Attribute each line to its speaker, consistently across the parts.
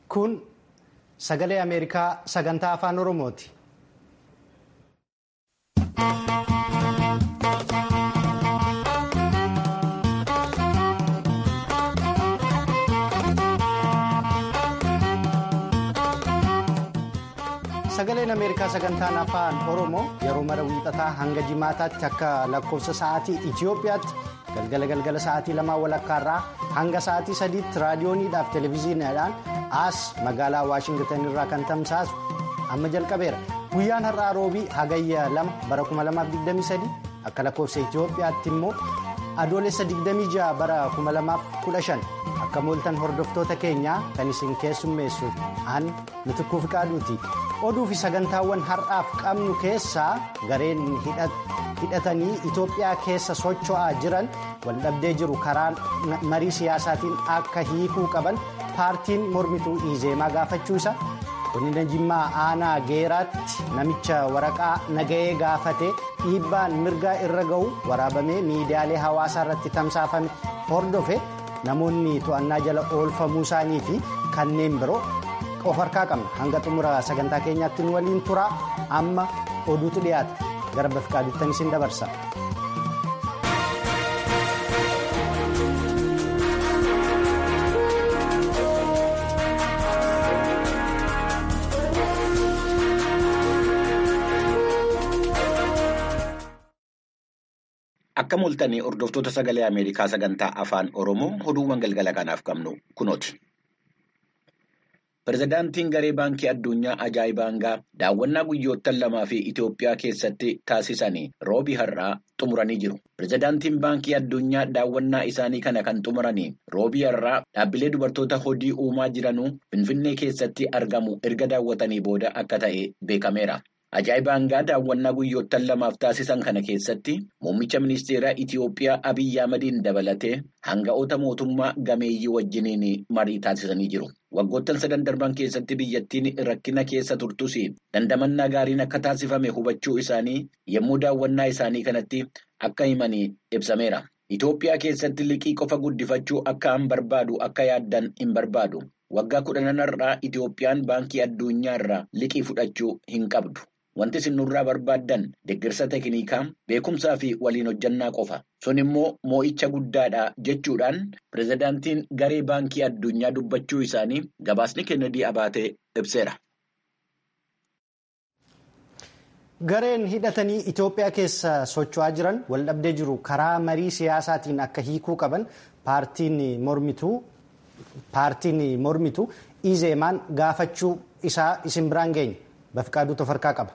Speaker 1: Kun sagalee Ameerikaa sagantaa afaan Oromooti. Sagaleen Ameerikaa sagantaan afaan Oromoo yeroo mara wiixataa hanga jimaataatti akka lakkoofsa sa'aatii Itoophiyaatti galgala galgala sa'aatii lamaa walakkaarraa hanga sa'aatii sadiitti raadiyooniidhaaf televezyiiniidhaan as magaalaa Waashingitan irraa kan tamsaasu amma jalqabeera. Guyyaan har'aa roobii hagayya lama bara 2023 akka lakkoofsa Itoophiyaatti immoo adoolessa 26 bara 2015 akka mooltan hordoftoota keenyaa kan isin keessummeessu an mitikuu fiqaaduuti. oduu fi sagantaawwan har'aaf qabnu keessaa gareen hidhatanii Itoophiyaa keessa socho'aa jiran waldhabdee jiru karaa marii siyaasaatiin akka hiikuu qaban paartiin mormituu izeemaa gaafachuusa godina jimmaa aanaa geeraatti namicha waraqaa nagahee gaafate dhiibbaan mirgaa irra ga'u waraabamee miidiyaalee hawaasaa irratti tamsaafame hordofe namoonni to'annaa jala oolfamuu isaanii fi kanneen biroo. of harkaa qabna hanga xumura sagantaa keenyaatti nu waliin turaa amma oduutu dhiyaata gara bafiqaaduuttan isin dabarsa.
Speaker 2: Akka mul'atanii hordoftoota sagalee Ameerikaa sagantaa afaan Oromoo oduuwwan galgala kanaaf qabnu kunooti. Pireezidaantiin Garee Baankii Addunyaa Ajaa'ibaangaa daawwannaa guyyoottan lamaa fi Itoophiyaa keessatti taasisanii roobii har'aa xumuranii jiru. Pireezidaantiin Baankii Addunyaa daawwannaa isaanii kana kan xumuranii roobii har'aa dhaabbilee dubartoota hojii uumaa jiranuu Finfinnee keessatti argamu erga daawwatanii booda akka ta'e beekameera. Ajaa'ibaangaa daawwannaa guyyoottan lamaaf taasisan kana keessatti muummicha ministeeraa Itoophiyaa Abiyyi Ahmadiin dabalatee hanga'oota mootummaa gameeyyii wajjiniin marii taasisanii jiru. Waggoottan sadan darban keessatti biyyattiin rakkina keessa turtus dandamannaa gaariin akka taasifame hubachuu isaanii yommuu daawwannaa isaanii kanatti akka himanii ibsameera. Itoophiyaa keessatti liqii qofa guddifachuu akka hin barbaadu akka yaaddan hin barbaadu. Waggaa kudhanarraa Itoophiyaan baankii addunyaa irraa liqii fudhachuu hin qabdu. Wanti isin nurraa barbaaddan deeggarsa teeknikaa beekumsaa fi waliin hojjannaa qofa. Sun immoo moo'icha guddaadha jechuudhaan pireezidaantiin garee baankii addunyaa dubbachuu isaanii gabaasni kennedii abaatee ibseera.
Speaker 1: Gareen hidhatanii Itoophiyaa keessa socho'aa jiran waldhabdee jiru karaa marii siyaasaatiin akka hiikuu qaban paartiin mormituu izeemaan gaafachuu isaa isin biraan geenya. Bafiqaaduu tofarkaa qaba.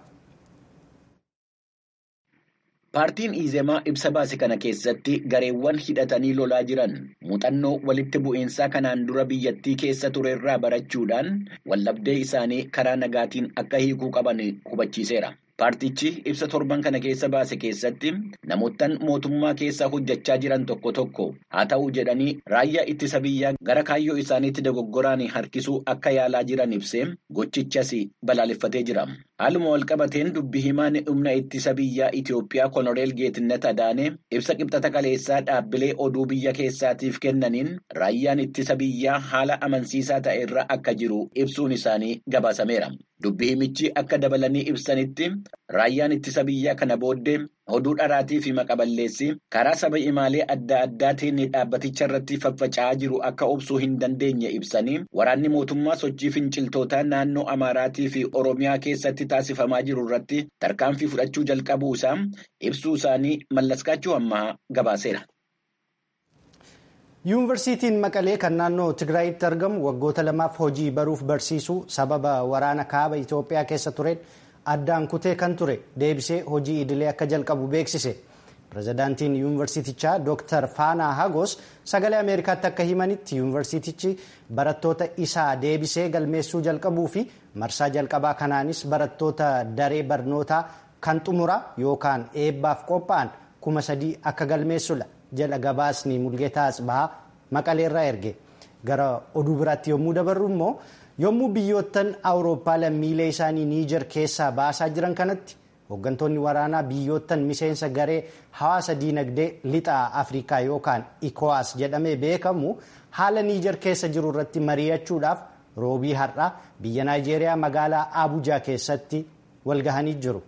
Speaker 2: Paartiin Izeemaa ibsa baase kana keessatti gareewwan hidhatanii lolaa jiran muuxannoo walitti bu'iinsaa kanaan dura biyyattii keessa turerraa barachuudhaan waldhabdee isaanii karaa nagaatiin akka hiikuu qaban hubachiiseera. Paartichi ibsa torban kana keessa baase keessatti namoottan mootummaa keessa hojjechaa jiran tokko tokko haa ta'u jedhanii raayyaa ittisa biyyaa gara kaayyoo isaaniitti dogoggoraan harkisuu akka yaalaa jiran ibsee gochichas balaaleffatee jira. Haaluma walqabateen dubbi himaan humna ittisa biyyaa Itoophiyaa Koloneel Geetnet Adaanee ibsa qibxata kaleessaa dhaabbilee oduu biyya keessaatiif kennaniin raayyaan ittisa biyyaa haala amansiisaa ta'e irra akka jiru ibsuun isaanii gabaasameera. Dubbi himichi akka dabalanii ibsanitti raayyaan ittisa biyyaa kana booddee oduu dharaatii fi maqaballeessi karaa saba imaalee adda addaatiin dhaabbaticha irratti faffaca'aa jiru akka obsuu hin dandeenye ibsanii waraanni mootummaa sochii finciltootaa naannoo Amaaraatii fi Oromiyaa keessatti taasifamaa jiru irratti tarkaanfii fudhachuu jalqabuu isaa ibsuu isaanii mallaskaachuu ammaa gabaaseera.
Speaker 1: yuunivarsiitiin maqalee kan naannoo tigraayitti argamu waggoota lamaaf hojii baruuf barsiisuu sababa waraana kaaba itoophiyaa keessa tureen addaan kutee kan ture deebisee hojii idilee akka jalqabu beeksise pirezidaantiin yuunivarsiitichaa dooktar faanaa hagos sagalee ameerikaatti akka himanitti yuunivarsiitichi barattoota isaa deebisee galmeessuu jalqabuu fi marsaa jalqabaa kanaanis barattoota daree barnootaa kan xumuraa yookaan eebbaaf qophaa'an kuma sadii akka galmeessudha. jala gabaasni mulgeetaa asbahaa maqaleerraa erge gara oduu biraatti yommuu dabarru immoo yommuu biyyoottan awurooppaa lammiilee isaanii niijar keessaa baasaa jiran kanatti hooggantoonni waraanaa biyyoottan miseensa garee hawaasa diinagdee lixaa afrikaa yookaan ikowaas jedhamee beekamu haala niijar keessa jiru irratti mari'achuudhaaf roobii har'aa biyya naayijeeriyaa magaalaa Abuujaa keessatti walgahanii jiru.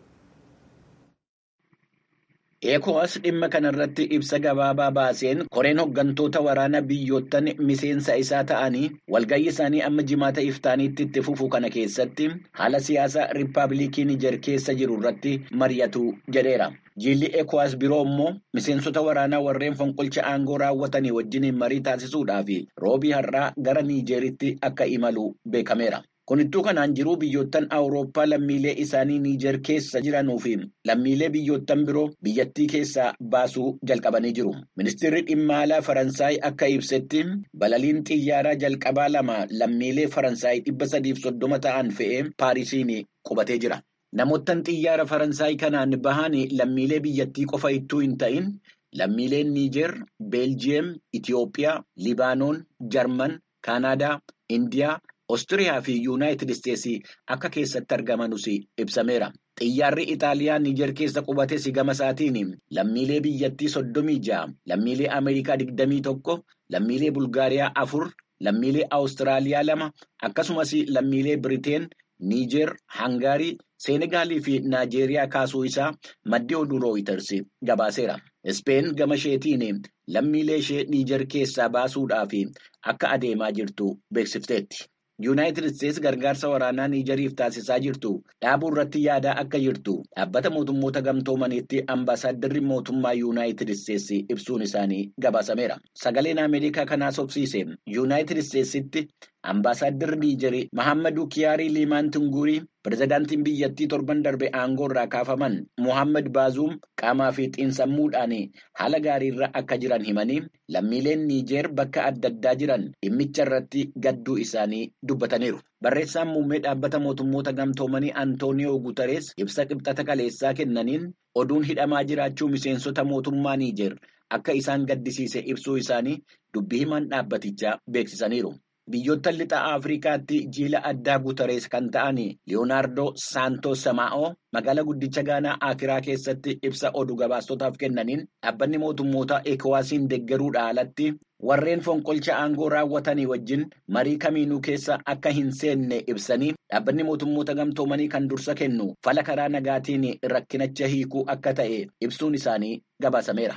Speaker 2: Eekowaas dhimma kanarratti ibsa gabaabaa baaseen koreen hooggantoota waraana biyyoottan miseensa isaa ta'anii walgahii isaanii amma jimaata iftaaniitti itti fufu kana keessatti haala siyaasa riippaabilikii Niger keessa jiru irratti mari'atu jedheera. Jiilli Eekowaas biroo immoo miseensota waraanaa warreen fonqolcha aangoo raawwatanii wajjiniin marii taasisuudhaaf roobii har'aa gara Niijeritti akka imalu beekameera. Kunittuu kanaan jiruu biyyoottan Awurooppaa lammiilee isaanii Niijer keessa jiranuu fi lammiilee biyyoottan biroo biyyattii keessaa baasuu jalqabanii jiru. Ministeerri dhimma alaa Faransaay akka ibsetti balaliin xiyyaaraa jalqabaa lama lammiilee Faransaay dhibba sadiif soddoma ta'an fe'ee Paarisiin qubatee jira. Namoottan xiyyaara Faransaay kanaan bahan lammiilee biyyattii qofa ittuu hin ta'in lammiileen Niijer, Beeljiyeem, Itiyoophiyaa, Libaanoon, Jarman, Kaanaadaa, Indiyaa. Oostiriyaa fi Yuunaayitid Isteetsii akka keessatti argamanus ibsameera. Xiyyaarri Itaaliyaa Niijer keessa qubates gama isaatiin lammiilee biyyattii soddomii ja'a, lammiilee Ameerikaa digdamii tokko, lammiilee Bulgaariyaa afur, lammiilee Awustiraaliyaa lama, akkasumas lammiilee Biriteen, Niijer, Hangaarii, Seenegaalii fi Naajeeriyaa kaasuu isaa maddi oduu rooyiters gabaaseera. Ispeen gama isheetiin lammiilee ishee Niijer keessaa baasuudhaaf akka adeemaa jirtu beeksifteetti. Yuunaayitid Isteets gargaarsa waraanaa Niijeriif taasisaa jirtu dhaabuu irratti yaadaa akka jirtu dhaabbata mootummoota gamtoomaniitti ambaasaaddarri mootummaa Yuunaayitid Isteets ibsuun isaanii gabaasameera. Sagaleen Ameerikaa kanaa sobsiise Yuunaayitid Isteetsitti ambaasaaddarri Niijerii Mahammadu Kiyaarii Liimaan Tunguurii pirezidaantiin biyyattii torban darbe aangoo irraa kaafaman Muhammad Baazuum qaamaa fi xiinsammuudhaan haala gaariirra akka jiran himanii lammiileen Niijer bakka adda addaa jiran dhimmicha irratti gadduu isaanii dubbataniiru. Barreessaan muummee dhaabbata mootummoota gamtoomanii Antooniyoo Guutarees ibsa qibxata kaleessaa kennaniin oduun hidhamaa jiraachuu miseensota mootummaa Niijer akka isaan gaddisiise ibsuu isaanii dubbii himan dhaabbatichaa beeksisaniiru. Biyyoottan lixa Afrikaatti jiila addaa Guutarees kan ta'an Leeyonaardoo Saantos Samaa'oo magaalaa guddicha Gaanaa Akiraa keessatti ibsa oduu gabaastotaaf kennaniin dhaabbanni mootummoota Ekowaasiin deeggaruudha alatti warreen fonqolcha aangoo raawwatanii wajjin marii kamiinuu keessa akka hin seenne ibsanii dhaabbanni mootummoota gamtoomanii kan dursa kennu fala karaa nagaatiin rakkinacha hiikuu akka ta'e ibsuun isaanii gabaasameera.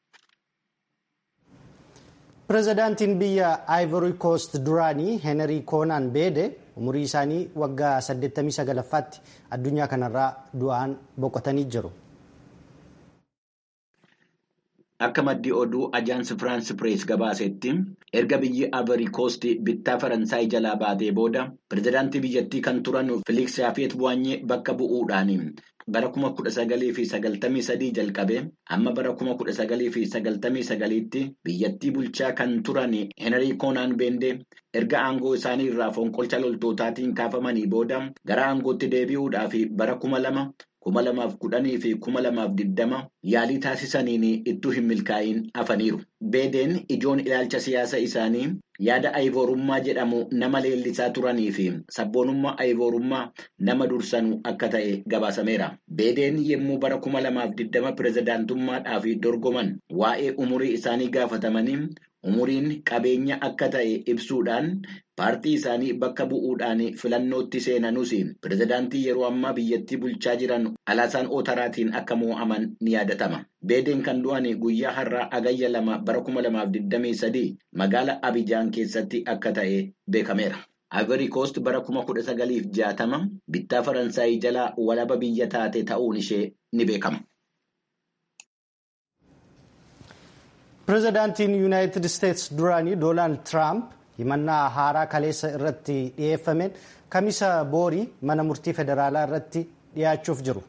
Speaker 1: Pireezidaantiin biyya Ivory Coast duraanii Heenrii Koonaan Beede umurii isaanii waggaa 89ffaatti addunyaa kanarraa du'aan boqotanii jiru.
Speaker 2: Akka maddii oduu ajaansi Firaansi Pirees gabaasetti erga biyyi Ivory Coast bittaa Faransaay jalaa baatee booda pireezidaantii biyyattii kan turan Filiks Yaafeet Bu'aanyee bakka bu'uudhaan bara kuma kudha sagalii fi sagaltamii sadii jalqabee amma bara kuma kudha sagalii fi sagaltamii sagaliitti biyyattii bulchaa kan turan Heenrii Koonaan Beendee erga aangoo isaanii irraa fonqolcha loltootaatiin kaafamanii booda gara aangootti deebi'uudhaaf bara kuma lama. kuma lamaaf kudhanii fi kuma lamaaf diddama yaalii taasisaniin ittuu hin milkaa'in hafaniiru. Beedeen ijoon ilaalcha siyaasa isaanii yaada ayivoorummaa jedhamu nama leellisaa turanii fi sabboonummaa ayivoorummaa nama dursanu akka ta'e gabaasameera. Beedeen yommuu bara kuma lamaaf diddama pireezidaantummaadhaaf dorgoman waa'ee umurii isaanii gaafatamanii umuriin qabeenya akka ta'e ibsuudhaan paartii isaanii bakka bu'uudhaan filannootti seenanus pireezidaantii yeroo ammaa biyyattii bulchaa jiran alaasaan ootaraatiin akka mo'aman ni yaadatama. Beedeen kan du'an guyyaa har'aa agayya lama bara kuma lamaaf digdamii sadii magaala Abijaan keessatti akka ta'e beekameera. Ivory Coast bara kuma kudha sagaliif jaatama bittaa Faransaay jalaa walaba biyya taate ta'uun ishee ni beekama.
Speaker 1: Pireezidaantiin Yuunaayitid Isteets duraanii Doonaald Tiraamp himannaa haaraa kaleessa irratti dhiyeeffameen kamisa boorii mana murtii federaalaa irratti dhiyaachuuf jiru.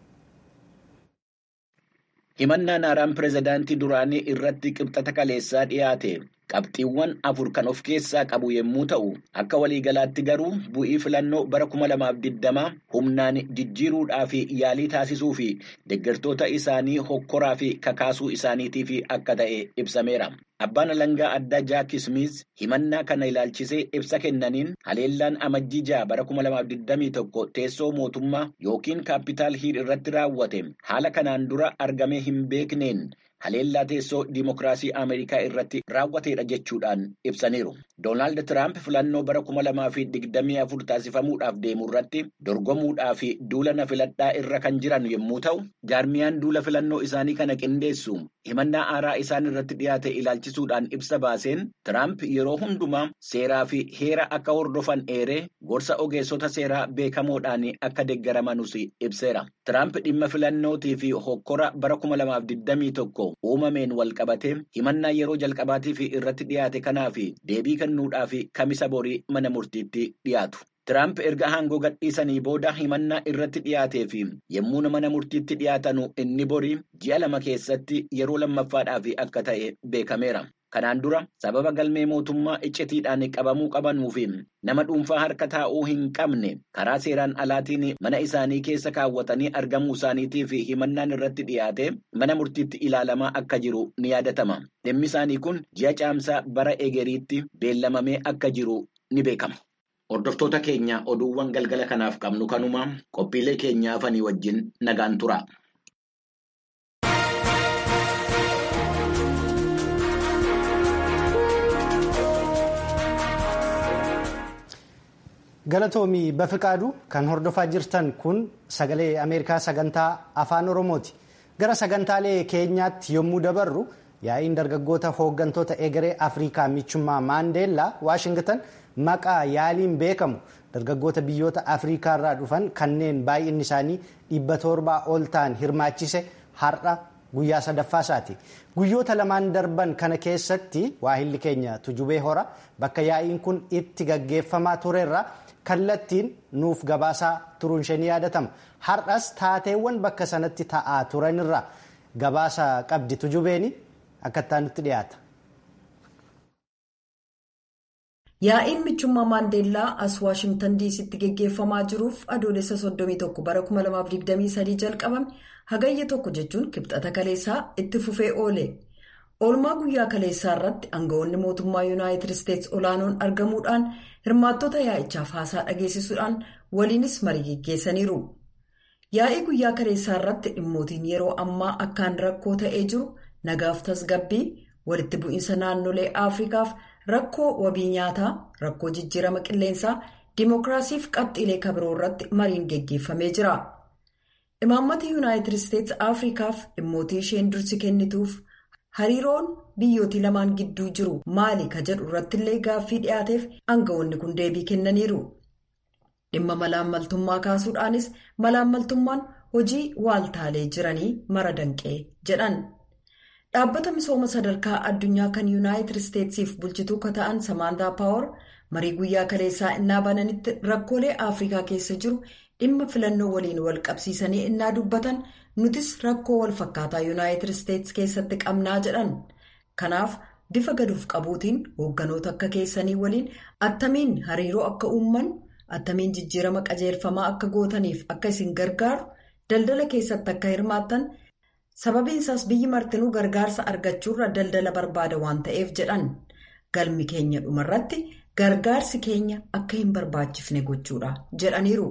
Speaker 2: Himannaan haaraan pireezidaantii duraanii irratti qibxata kaleessaa dhiyaate qabxiiwwan afur kan of keessaa qabu yommuu ta'u akka waliigalaatti garuu bu'ii filannoo bara kuma lamaaf digdamaa humnaan jijjiiruudhaa fi yaalii taasisuu fi deeggartoota isaanii hokkoraa fi kakaasuu isaaniitiif akka ta'e ibsameera. Abbaan alangaa addaa Jaak Smith himannaa kana ilaalchisee ibsa kennaniin haleellaan amajjii ja'a bara kuma lamaaf digdamii tokko teessoo mootummaa yookiin kaapitaal hiil irratti raawwate haala kanaan dura argamee hin beekneen haleellaa teessoo diimokiraasii Ameerikaa irratti raawwateedha jechuudhaan ibsaniiru. Doonaald Tiraamp filannoo bara kuma lamaa fi digdamii afur taasifamuudhaaf deemu irratti dorgomuudhaa fi duula na filadhaa irra kan jiran yommuu ta'u, jaarmiyaan duula filannoo isaanii kana qindeessu himannaa aaraa isaan irratti dhiyaate ilaalchisuudhaan ibsa baaseen Tiraamp yeroo hundumaa seeraa fi heera akka hordofan eeree gorsa ogeessota seeraa beekamoodhaan akka deeggaramanus ibseera. Tiraamp dhimma filannootii fi hokkora bara kuma lamaaf digdamii tokko uumameen wal qabatee himannaa yeroo jalqabaatiif irratti dhiyaate kanaaf deebii kennuudhaaf kamisa borii mana murtiitti dhiyaatu. Tiraamp erga aangoo gadhiisanii booda himannaa irratti dhiyaatee fi yommuu mana murtiitti dhiyaatanu inni borii ji'a lama keessatti yeroo lammaffaadhaaf akka ta'e beekameera. Kanaan dura sababa galmee mootummaa iccitiidhaan qabamuu qabanuu fi nama dhuunfaa harka taa'uu hin qabne karaa seeraan alaatiin mana isaanii keessa kaawwatanii argamuu isaaniitii fi himannaan irratti dhiyaate mana murtiitti ilaalamaa akka jiru ni yaadatama. Dhimmi isaanii kun ji'a caamsaa bara egeriitti beellamamee akka jiru ni beekama. Hordoftoota keenya oduuwwan galgala kanaaf qabnu kanuma qophiilee keenyaa hafanii wajjin nagaan tura.
Speaker 1: Galatoomii Bafiqaaduu kan hordofaa jirtan kun sagalee Ameerikaa sagantaa afaan Oromooti. Gara sagantaalee keenyaatti yommuu dabarru yaa'iin dargaggoota hooggantoota egeree Afrikaa michummaa Maandeellaa Waashingtan maqaa yaaliin beekamu dargaggoota biyyoota Afrikaa irraa dhufan kanneen baay'inni isaanii dhibba torbaa ol ta'an hirmaachise har'a guyyaa sadaffaa isaati. Guyyoota lamaan darban kana keessatti waahilli keenya tujubee hora bakka yaa'iin kun itti gaggeeffamaa turerra kallattiin nuuf gabaasaa turuun ishee ni yaadatama. Har'as taateewwan bakka sanatti ta'aa turanirra gabaasa qabdi tujubeeni akka itti dhiyaata.
Speaker 3: Yaa'iin michummaa Maandeellaa as Waashingtan diisitti geggeeffamaa jiruuf adoolessa 31 bara 2023 jalqabame hagayya tokko jechuun kibxata kaleessaa itti fufee oole. Oolmaa guyyaa kaleessaa irratti aangawoonni mootummaa Yuunaayitid Isteetsi olaanoon argamuudhaan hirmaattota yaa'ichaaf haasaa dhageessisuudhaan waliinis marii geggeessaniiru. Yaa'ii guyyaa kaleessaa irratti dhimmootiin yeroo ammaa akkaan rakkoo ta'ee jiru nagaaf tasgabbii walitti bu'iinsa naannolee Afrikaaf. Rakkoo wabii nyaataa, rakkoo jijjiirama qilleensaa, dimookiraasiif qabxiilee kabiroo irratti mariin geggeeffamee jira. Imaammata Yuunaayitid Isteetsi Afrikaaf dhimmootii isheen dursi kennituuf hariiroon biyyootii lamaan gidduu jiru maali ka jedhu irrattillee gaaffii dhiyaateef aangawoonni kun deebii kennaniiru. Dhimma malaammaltummaa kaasuudhaanis malaammaltummaan hojii waaltaalee jiranii mara danqee jedhan. Dhaabbata misooma sadarkaa addunyaa kan yuunaayitid isteetsiif bulchituu ka ta'an Samaantaa Paawar marii guyyaa kaleessaa innaa bananitti rakkoolee Afrikaa keessa jiru dhimma filannoo waliin wal qabsiisanii innaa dubbatan nutis rakkoo wal fakkaataa yuunaayitid isteetsi keessatti qabnaa jedhan. Kanaaf bifa gaduuf qabuutiin hoogganoota akka keessanii waliin attamiin hariiroo akka uumman attamiin jijjiirama qajeelfamaa akka gootaniif akka isin gargaaru daldala keessatti akka hirmaattan. sababiin isaas biyyi martinuu gargaarsa argachuurra daldala barbaada waan ta'eef jedhan galmi keenya dhumarratti gargaarsi keenya akka hin barbaachifne gochuudha jedhaniiru.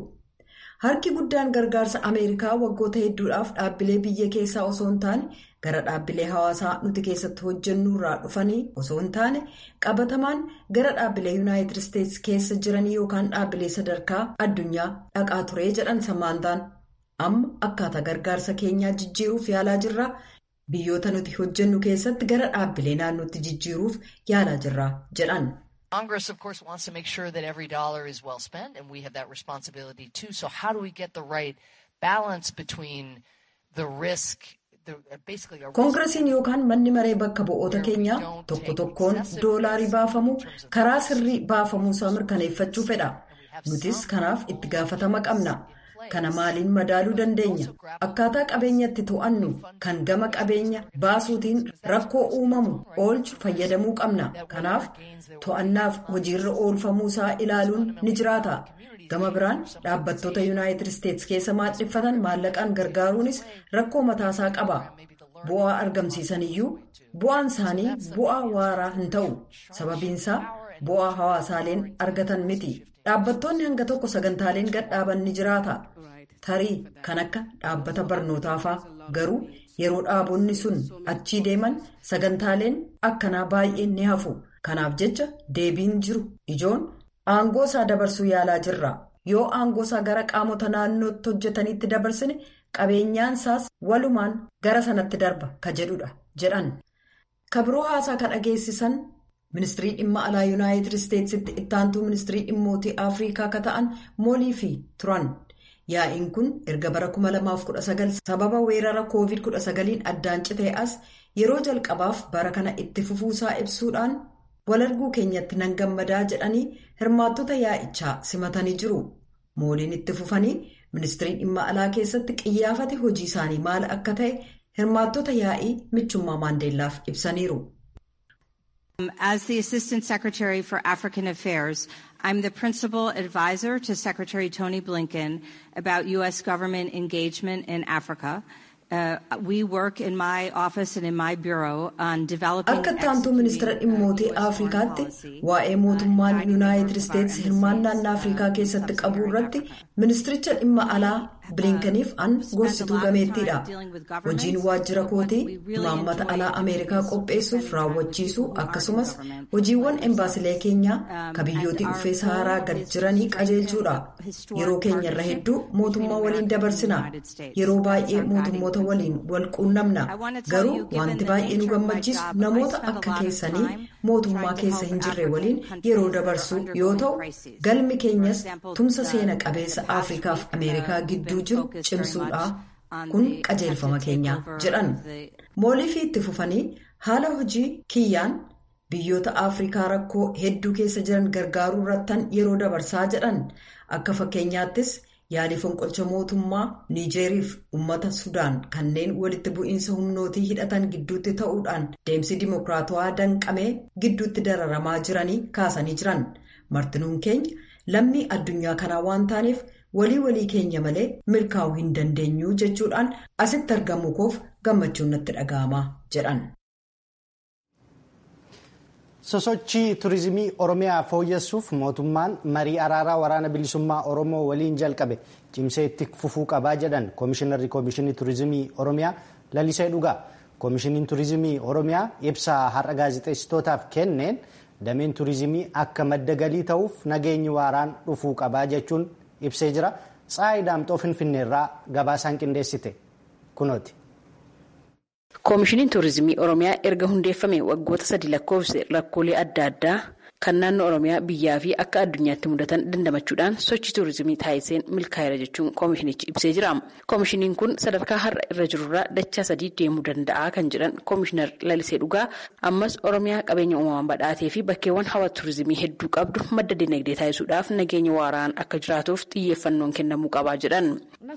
Speaker 3: harki guddaan gargaarsa ameerikaa waggoota hedduudhaaf dhaabbilee biyya keessaa osoo hin taane gara dhaabbilee hawaasaa nuti keessatti hojjennuurraa dhufanii osoo hin taane qabatamaan gara dhaabbilee yuunaayitid isteetsi keessa jiranii yookaan dhaabbilee sadarkaa addunyaa dhaqaa ture jedhan samaantaan. amma akkaataa gargaarsa keenyaa jijjiiruuf yaalaa jirra biyyoota nuti hojjennu keessatti gara dhaabbilee naannootti jijjiiruuf yaalaa jirra jedhan.
Speaker 4: Congress, of course, wants to make sure that every dollar is well spent, and we have that responsibility too. So, how do we get the right balance between the risk?
Speaker 3: koongiresiin yookaan manni maree bakka bu'oota keenyaa tokko tokkoon doolaarii baafamu karaa sirrii baafamuusaa mirkaneeffachuu fedha nutis kanaaf itti gaafatama qabna. kana maaliin madaaluu dandeenya akkaataa qabeenyatti to'annu kan gama qabeenya baasuutiin rakkoo uumamu oolchu fayyadamuu qabna kanaaf to'annaaf hojiirra oolfamuusaa ilaaluun ni jiraata gama biraan dhaabbattoota yuunaayitid isteetsi keessa maadhiffatan maallaqaan gargaaruunis rakkoo mataasaa qaba bu'aa argamsiisaniyyuu bu'aan isaanii bu'aa waaraa hin ta'u sababiinsaa bu'aa hawaasaaleen argatan miti dhaabbattoonni hanga tokko sagantaaleen gadhaaban ni jiraata. tarii kan akka dhaabbata barnootaafaa garuu yeroo dhaabonni sun achii deeman sagantaaleen akkanaa baay'een ni hafu kanaaf jecha deebiin jiru ijoon aangoo isaa dabarsuu yaalaa jirra yoo aangoo isaa gara qaamota naannootti hojjetanitti dabarsine qabeenyaan isaas walumaan gara sanatti darba ka jedhudha jedhan kabiroo haasaa ka dhageessisan. ministirii dhimma alaa yuunaayitid isteetsitti ittaantuu ministirii dhimmootii afriikaa ka ta'an mooliifi turan yaa'iin kun erga bara 2019 sababa weerara covid 19 addaan citee as yeroo jalqabaaf bara kana itti fufuusaa ibsuudhaan walarguu keenyatti nan gammadaa jedhanii hirmaattota yaa'ichaa simatanii jiru mooliin itti fufanii ministirii dhimma alaa keessatti qiyyaafate hojii isaanii maal akka ta'e hirmaattota yaa'ii michummaa maandeellaaf ibsaniiru.
Speaker 5: As the Assistant Secretary for African Affairs, I'm the principal advisor to Secretary Tony Blinken about U.S. government engagement in Africa. Uh, we work in my office and in my bureau on developing
Speaker 3: akka ittaantuu ministeera dhimmootii afrikaatti waa'ee mootummaan yuunaayitid isteetsi hirmaannaan afrikaa keessatti qabu irratti ministiricha dhimma alaa bilinkaniif an gorsituu gameettiidha hojiin waajjira kootii imaammata alaa ameerikaa qopheessuuf raawwachiisuu akkasumas hojiiwwan embaasilee keenyaa ka biyyootii uffee saharaa gad jiranii qajeelchuudha yeroo keenyarra hedduu mootummaa waliin dabarsina yeroo baay'ee mootummoota waliin wal quunnamna garuu wanti baay'ee nu gammachiisu namoota akka keessanii mootummaa keessa hin jirre waliin yeroo dabarsuu yoo ta'u galmi keenyas tumsa seena qabeessa afrikaaf ameerikaa gidduu jiru cimsuudha kun qajeelfama keenya jedhan mooliifii itti fufanii haala hojii kiyyaan biyyoota afrikaa rakkoo hedduu keessa jiran gargaaruu irrattan yeroo dabarsaa jedhan akka fakkeenyaattis yaalii fonqolcha mootummaa niijeeriif uummata sudaan kanneen walitti bu'iinsa humnootii hidhatan gidduutti ta'uudhaan deemsi dimokiraatawaa danqamee gidduutti dararamaa jiranii kaasanii jiran martinuun keenya lammii addunyaa kanaa waan taaneef walii walii keenya malee milkaa'uu hin dandeenyu jechuudhaan asitti argamu koof gammachuun natti dhaga'ama jedhan.
Speaker 1: sosochii turizimii oromiyaa fooyyessuuf mootummaan marii araaraa waraana bilisummaa oromoo waliin jalqabe cimsee itti fufuu qabaa jedhan koomishinarri koomishinii turizimii oromiyaa lalisee dhugaa koomishiniin turizimii oromiyaa ibsaa har'a gaazexeessitootaaf kenneen dameen turizimii akka madda galii ta'uuf nageenyi waaraan dhufuu qabaa jechuun ibsee jira tsaayi daamxoo finfinneerraa gabaasaan qindeessite kunooti.
Speaker 6: koomishiniin tuurizimii oromiyaa erga hundeeffame waggoota sadi lakkoofse rakkoolee adda addaa kan naannoo oromiyaa biyyaa fi akka addunyaatti mudatan dandamachuudhaan sochii tuurizimii taasiseen milkaa'eera jechuun koomishinichi ibsee jira koomishiniin kun sadarkaa har'a irra jirurraa dachaa sadii deemuu danda'a kan jedhan koomishinar lalisee dhugaa ammas oromiyaa qabeenya uumamaan badhaatee fi bakkeewwan hawwata tuurizimii hedduu qabdu madda dinagdee taasisuudhaaf nageenya waaraan akka jiraatuuf xiyyeeffannoon kennamuu qabaa jedhan.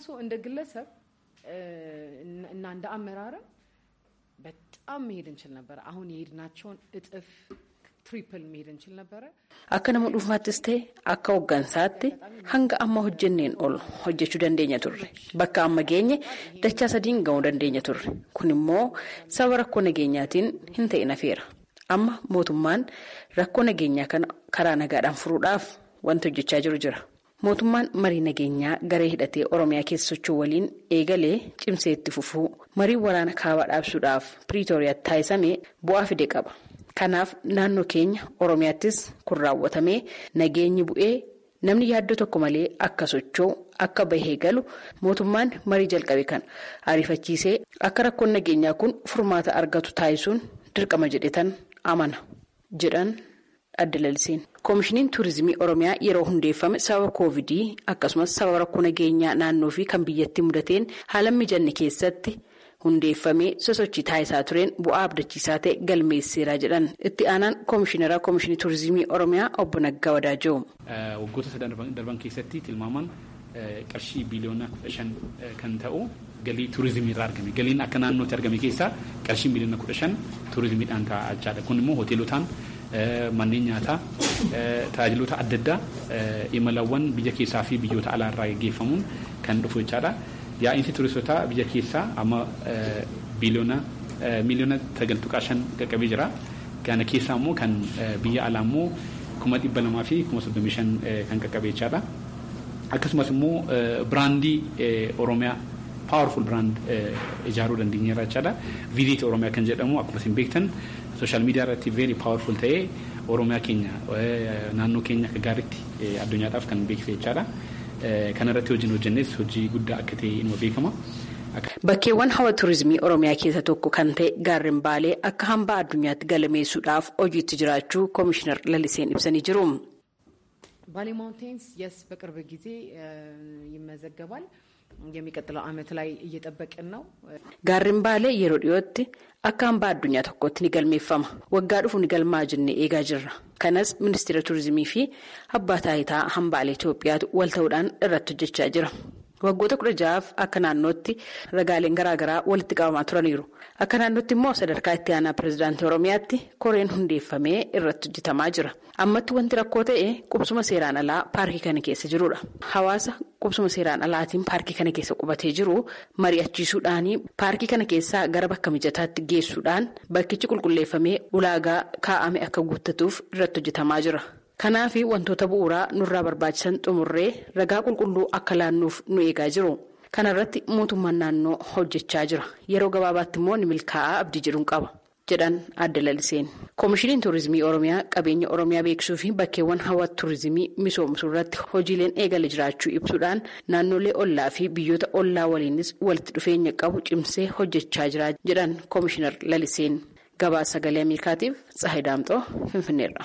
Speaker 7: በጣም መሄድ እንችል ነበረ። አሁን የሄድናቸውን እጥፍ ትሪፕል መሄድ እንችል ነበረ።
Speaker 6: akka nama dhuunfaattis ta'e akka hooggansaatti hanga amma hojjenneen ol hojjechuu dandeenya turre bakka amma geenye dachaa sadiin ga'uu dandeenya turre kun immoo sababa rakkoo nageenyaatiin hin ta'in hafeera amma mootummaan rakkoo nageenyaa kana karaa nagaadhaan furuudhaaf wanti hojjechaa jiru jira. mootummaan marii nageenyaa garee hidhatee oromiyaa keessa socho'u waliin eegalee cimsee itti fufuu marii waraana kaabaa dhaabsuudhaaf piriitooriyaatti taasisame bu'aa fide qaba kanaaf naannoo keenya oromiyaattis kun raawwatamee nageenyi bu'ee namni yaaddoo tokko malee akka socho'u akka bahee galu mootummaan marii jalqabe kan ariifachiisee akka rakkoon nageenyaa kun furmaata argatu taasisuun dirqama jedhetan amana jedhan. adda lalisiin koomishiniin tuurizimii oromiyaa yeroo hundeeffame sababa koovidii akkasumas sababa rakkoo nageenyaa naannoo fi kan biyyatti mudateen haala mijanne keessatti hundeeffamee sosochii taasisaa tureen bu'aa abdachiisaa ta'e galmeesseera jedhan itti aanaan koomishineraa koomishinii tuurizimii oromiyaa obbo Naggaa Wadaajoo.
Speaker 8: waggoota sadan darban keessatti tilmaamaan qarshii biliyoona kudha shan kan ta'u galii tuurizimii irraa argame galiin akka naannootti argame keessaa qarshii biliyoona kudha shan tuurizimiidhaan ka'achaadha kun immoo hoteelotaan. manneen nyaataa tajaajiloota adda addaa imalawwan biyya keessaa fi biyyoota alaa irraa gaggeeffamuun kan dhufu jechaadha. Yaa'insi turistoota biyya keessaa amma biliyoona miliyoona sagal tuqaa shan qaqqabee jira. Kana keessaa immoo kan biyya alaa immoo kuma dhibba lamaa fi kuma soddomii shan kan qaqqabee jechaadha. Akkasumas immoo biraandii Oromiyaa paawurful biraand ijaaruu dandeenyeerra jechaadha. Viidiyooti Oromiyaa kan jedhamu akkuma isin beektan sooshaal miidiyaa irratti veeri paawurful ta'ee Oromiyaa keenya naannoo keenya akka gaariitti addunyaadhaaf kan beeksise jechaadha. Kana irratti hojiin hojjennes hojii guddaa akka ta'e inuma beekama.
Speaker 6: Bakkeewwan hawa turizimii Oromiyaa keessa tokko kan ta'e gaarreen Baalee akka hambaa addunyaatti galameessuudhaaf hojiitti jiraachuu Komishinar Laliseen ibsanii jiru.
Speaker 7: ባሌ ማውንቴንስ የስ በቅርብ ጊዜ ይመዘገባል። የሚቀጥለው ዓመት ላይ እየጠበቅን ነው።
Speaker 6: gaarreen baalee yeroo dhiyootti akka hambaa addunyaa tokkotti ni galmeeffama waggaa dhufu ni galmaa jennee eegaa jirra kanas ministeera turizimii fi abbaa taayitaa hambaalee Itoophiyaatu wal ta'uudhaan irratti hojjechaa jira waggoota kudha ja'aaf akka naannootti ragaaleen garaagaraa walitti qabamaa turaniiru akka naannootti immoo sadarkaa itti aanaa pirezidaantii oromiyaatti koreen hundeeffamee irratti hojjetamaa jira ammatti wanti rakkoo ta'e qubsuma seeraan alaa paarkii kana keessa jirudha hawaasa qubsuma seeraan alaatiin paarkii kana keessa qubatee jiru mari'achiisuudhaan paarkii kana keessaa gara bakka mijataatti geessuudhaan bakkichi qulqulleeffamee ulaagaa kaa'ame akka guuttatuuf irratti hojjetamaa jira. kanaaf wantoota bu'uuraa nurraa barbaachisan xumurree ragaa qulqulluu akka laannuuf nu eegaa jiru kana irratti mootummaan naannoo hojjechaa jira yeroo gabaabaatti immoo ni milkaa'aa abdii jedhuun qaba jedhan adda laliseen koomishiniin tuurizimii oromiyaa qabeenya oromiyaa beeksisuu fi bakkeewwan hawwata tuurizimii misoomsuu irratti hojiileen eegale jiraachuu ibsuudhaan naannolee ollaa fi biyyoota ollaa waliinis walitti dhufeenya qabu cimsee hojjechaa jira jedhan koomishinar laliseen gabaasa sagalee ameerikaatiif tsahay daamxoo finfinneerra.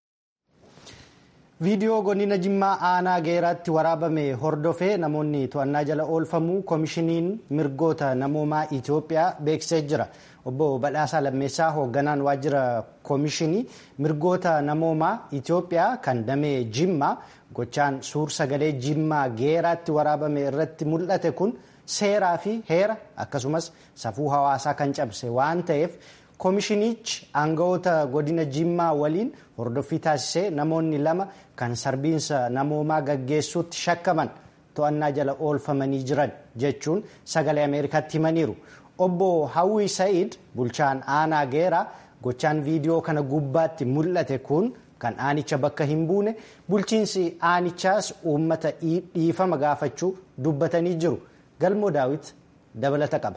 Speaker 1: viidiyoo godina jimmaa aanaa geeraatti waraabame hordofee namoonni to'annaa jala oolfamuu koomishiniin mirgoota namoomaa itiyoophiyaa beeksisee jira obbo badhaasaa lammeessaa hoogganaan waajjira koomishinii mirgoota namoomaa itiyoophiyaa kan damee jimmaa gochaan suur sagalee jimmaa geeraatti waraabame irratti mul'ate kun seeraa fi heera akkasumas safuu hawaasaa kan cabse waan ta'eef koomishinichi aangawoota godina jimmaa waliin hordoffii taasisee namoonni lama kan sarbiinsa namoomaa gaggeessuutti shakkaman to'annaa jala oolfamanii jiran jechuun sagalee ameerikaatti himaniiru obbo hawwii sa'iid bulchaan aanaa geeraa gochaan viidiyoo kana gubbaatti mul'ate kun kan aanicha bakka hin buune bulchiinsi aanichaas uummata dhiifama gaafachuu dubbatanii jiru galmoo daawit dabalata qaba.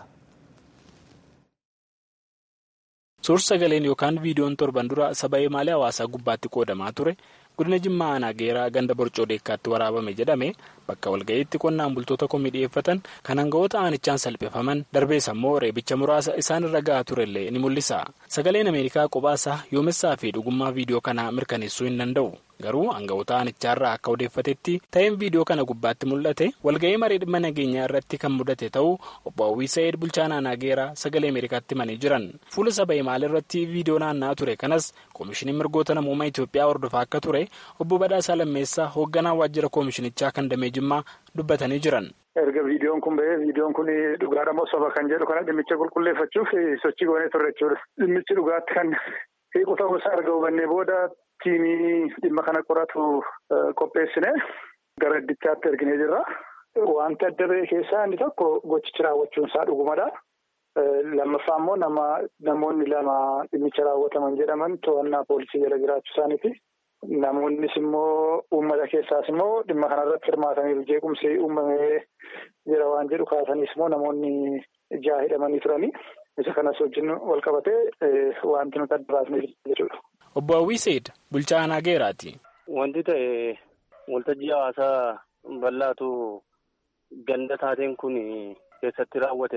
Speaker 9: suur sagaleen yookaan viidiyoon torban dura saba imaalee hawaasaa gubbaatti qoodamaa ture godina jimmaa aanaa geeraa ganda borcoo deekkaatti waraabame jedhame bakka walga'iitti qonnaan bultoota komii dhiyeeffatan kan aangawoota aanichaan salphifaman darbees ammoo reebicha muraasa isaan irra ga'aa turellee ni mul'isa sagaleen ameerikaa qophaasa yoomessaa fi dhugummaa viidiyoo kanaa mirkaneessuu hin danda'u garuu aangawoota aanichaarraa akka odeeffatetti ta'een viidiyoo kana gubbaatti mul'ate walga'ii marii dhimma nageenyaa irratti kan mudate ta'uu obbo hawwii sa'eed bulchaan aanaa geeraa sagalee ameerikaatti himanii jiran fuula saba imaal irratti viidiyoo naanna'aa ture kanas koomishiniin mirgoota namoomaa itiyoophiyaa hordofaa akka ture obbo badhaasaa lammeessaa hoogganaa waajjira koomishinichaa kan damee jimmaa dubbatanii jiran.
Speaker 10: erga viidiyoon kun ba'ee viidiyoon kun dhugaadha moo soba kan jedhu kana dhimmicha qulqulleeffachuuf sochii goonee turre jechuudha dhimmichi dhugaatti kan hiiku ta'uu isaa erga hubannee booda tiimii dhimma kana qoratu qopheessine gara iddichaatti erginee jirra. Wanti adda ba'e keessaa inni tokko gochichi raawwachuun isaa dhugumadha. Lammaffaa immoo nama namoonni lama dhimmicha raawwataman jedhaman to'annaa poolisii jala jiraachuu isaaniiti. Namoonnis immoo uummata keessaas immoo dhimma kanarratti hirmaataniiru jeequmsi uumamee jira waan jedhu kaasaniis immoo namoonni ja'a hidhamanii turanii. Isa kanas wajjin wal qabatee wanti nuti adda baasnee jechuudha.
Speaker 9: Obbo Hawwii Seed bulchaa aanaa geeraati.
Speaker 11: Wanti ta'e waltajjii hawaasaa bal'aatu ganda taateen kun keessatti raawwate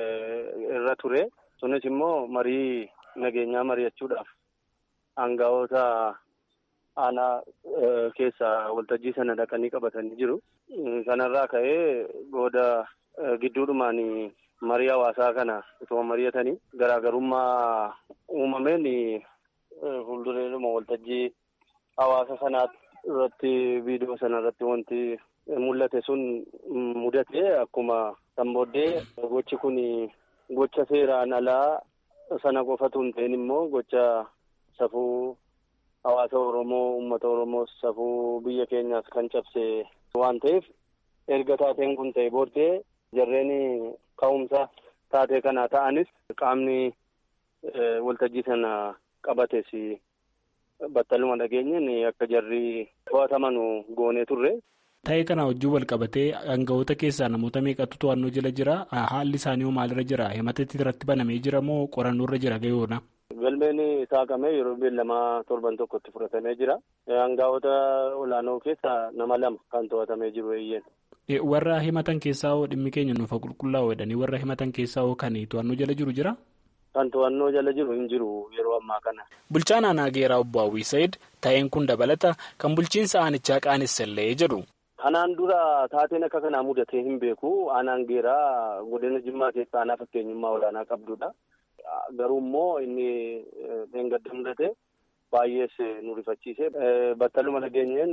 Speaker 11: irra ture. Sunis immoo marii nageenyaa mari'achuudhaaf aangawoota aanaa keessa waltajjii sana dhaqanii qabatanii jiru. Kanarraa ka'ee booda gidduudhumaan marii hawaasaa kana utuma mari'atanii garaagarummaa uumameen fuuldureedhuma waltajjii hawaasa sanaa irratti viidiyoo sana irratti wanti mul'ate sun mudate akkuma kan booddee gochi kun gocha seeraan alaa sana qofatu hin ta'in immoo gocha safuu hawaasa Oromoo uummata Oromoo safuu biyya keenyaas kan cabse waan ta'eef erga taateen kun ta'e booddee jarreen ka'umsa taatee kana ta'anis qaamni waltajjii sana qabates battaluma dhageenyeen akka jarri to'ataman goonee turre
Speaker 9: Ta'ee kana wajjin wal qabatee aangawoota keessaa namoota meeqatu to'annoo jala jira? Haalli isaanii hoo maalirra jira? Himatatti irratti banamee jira moo qorannoo irra jira gayoona?
Speaker 11: Galmeen saaqamee yeroo beellamaa torban tokkotti fudhatamee jira. Aangawoota olaanoo keessaa nama lama kan to'atamee jiru eeyyeen.
Speaker 9: Warra himatan keessaa hoo dhimmi keenya nuufa qulqullaa'oo jedhanii warra himatan keessaa hoo kan to'annoo jala jiru jira?
Speaker 11: Kan to'annoo jala jiru hin jiru yeroo ammaa kana.
Speaker 9: Bulchaan aanaa geeraa obbo Hawwii Said ta'een kun dabalata kan bulchiinsa aanichaa qaanessallee jedhu.
Speaker 11: Kanaan dura taateen akka kanaa mudatee hin beeku. Aanaan geeraa godina Jimmaa keessaa aanaa fakkeenyummaa olaanaa qabdudha. Garuu immoo inni dheengadda mudate baay'ees nu rifachiise. Battaluma nageenyeen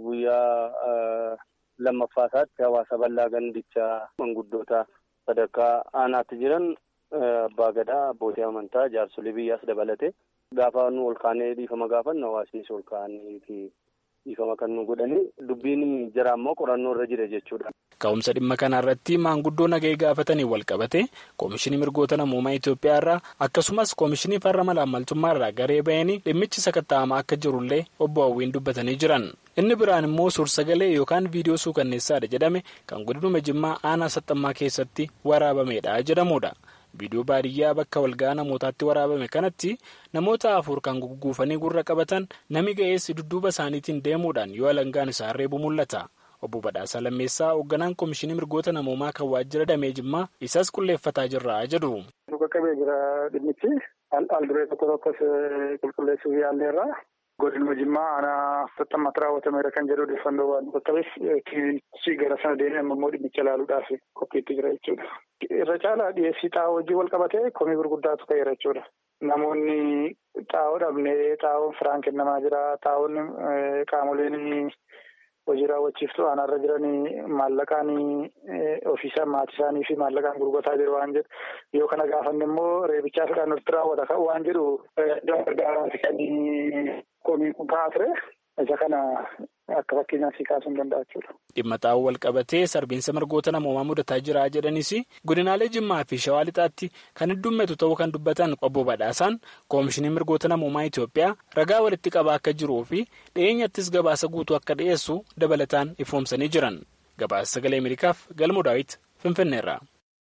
Speaker 11: guyyaa lammaffaa isaatti hawaasa bal'aa gandichaa manguddoota sadarkaa aanaatti jiran abbaa gadaa abbootii amantaa jaarsolii biyyaas dabalate gaafa nu ol kaanee dhiifama gaafannu hawaasnis ol kaanii fi dhiifama kan nu godhani dubbiin jira ammoo qorannoo irra jira jechuudha.
Speaker 9: Ka'umsa dhimma kanarratti maanguddoo nagahee gaafatanii wal qabate koomishinii mirgoota namoomaa Itoophiyaa irraa akkasumas koomishinii farra malaammaltummaa irraa garee bahanii dhimmichi sakatta'amaa akka jirullee obbo Hawwiin dubbatanii jiran. Inni biraan immoo suur-sagalee yookaan viidiyoo suukanneessaadha jedhame kan godinuma Jimmaa aanaa saxxammaa keessatti waraabamedha jedhamudha. Viidiyoo baadiyyaa bakka walga'aa namootaatti waraabame kanatti namoota afur kan gugguufanii gurra qabatan nami ga'eessi dudduuba isaaniitiin deemuudhaan yoo alangaan isaa reebu mul'ata. Obbo Badhaasaa Lammeessaa hoogganaan Koomishinii Mirgoota Namoomaa kan waajjira damee Jimmaa isas qulleeffataa jirra jedhu.
Speaker 10: Nu qaqqabee jira dhimmichi al duree tokko tokkos qulqulleessuuf yaalleerra. Godinuma Jimmaa aanaa saxxammaatti raawwatameera kan jedhu odeeffannoo waan nu qaqqabeef kiinichi gara sana deemee amma immoo dhimmicha ilaaluudhaaf qophiitti jira jechuudha. Irra caalaa dhiyeessii xaa'oo wajjin wal qabatee komii gurguddaatu ka'eera jechuudha. Namoonni xaa'oo dhabnee xaa'oon firaan kennamaa jira. Xaa'oon qaamoleen hojii raawwachiiftuu aanaarra jiranii maallaqaan ofiisaa maatii isaanii fi maallaqaan gurgurataa jiru waan jedhu yoo kana gaafanne immoo reebichaa fedhaan nutti raawwata kan waan jedhu gargaaraati kan komii kun ka'aa ture isa kana akka fakkeenyaaf si kaasuu hin danda'a jechuudha.
Speaker 9: Dhimma xaa'oo wal qabatee sarbiinsa mirgoota namoomaa mudataa jira jedhanis godinaalee Jimmaa fi Shawaa Lixaatti kan heddummatu ta'uu kan dubbatan obbo Badhaasaan Koomishinii mirgoota namoomaa Itoophiyaa ragaa walitti qabaa akka jiruu fi dhiyeenyattis gabaasa guutuu akka dhiyeessu dabalataan ifoomsanii jiran. Gabaasa sagalee Ameerikaaf Galmoo Daawit Finfinneerra.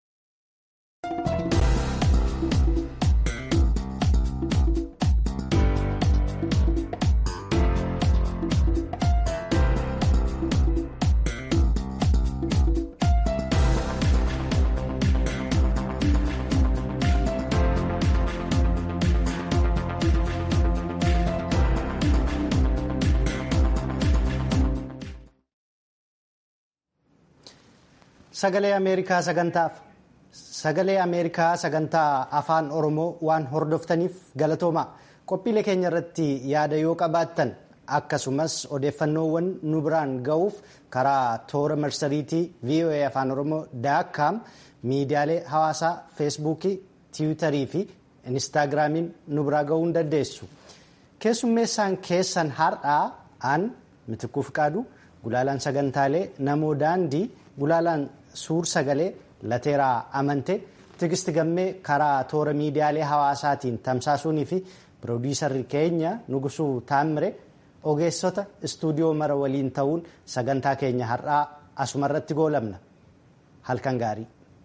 Speaker 1: Sagalee Ameerikaa sagantaaf sagalee Ameerikaa sagantaa afaan Oromoo waan hordoftaniif galatooma qophiilee keenya irratti yaada yoo qabaattan akkasumas odeeffannoowwan nu biraan ga'uuf karaa toora marsariitii VOA afaan Oromoo daakkaam miidiyaalee hawaasaa feesbuukii tiwiitarii fi inistaagiraamiin nu biraa ga'uu hin dandeessu. Keessummeessaan keessan har'aa aan mitikuu fiqaadu gulaalaan sagantaalee namoo daandii gulaalaan suur sagalee lateeraa amante tigisti gammee karaa toora miidiyaalee hawaasaatiin tamsaasuunii fi piroodiisarri keenya nugusuu taammire ogeessota istuudiyoo mara waliin ta'uun sagantaa keenya har'aa asumarratti goolabna halkan gaarii.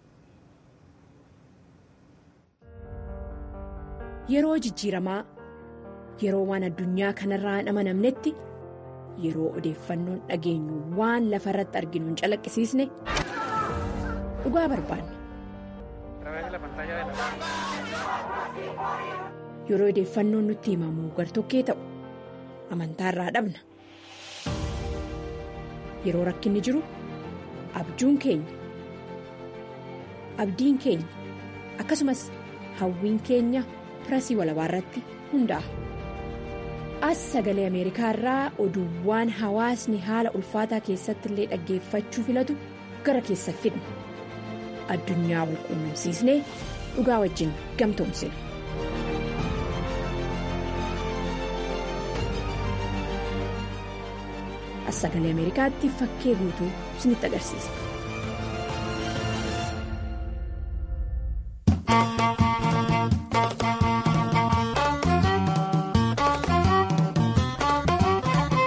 Speaker 12: Yeroo jijjiiramaa yeroo waan addunyaa kanarraa hin amanamnetti yeroo odeeffannoon dhageenyu waan lafa irratti arginu hin calaqqisiisne dhugaa barbaanna. Yeroo odeeffannoon nutti himamu gartokkee ta'u amantaarraa dhabna. Yeroo rakkinni jiru abjuun keenya abdiin keenya akkasumas hawwiin keenya pirasii walabaa irratti hundaa'a. as sagalee ameerikaa irraa oduuwwan hawaasni haala ulfaataa keessatti illee dhaggeeffachuu filatu gara keessa fidna addunyaa wal quunnamsiisnee dhugaa wajjin gamtoomsina. as sagalee ameerikaatti fakkee guutuu isinitti agarsiisa.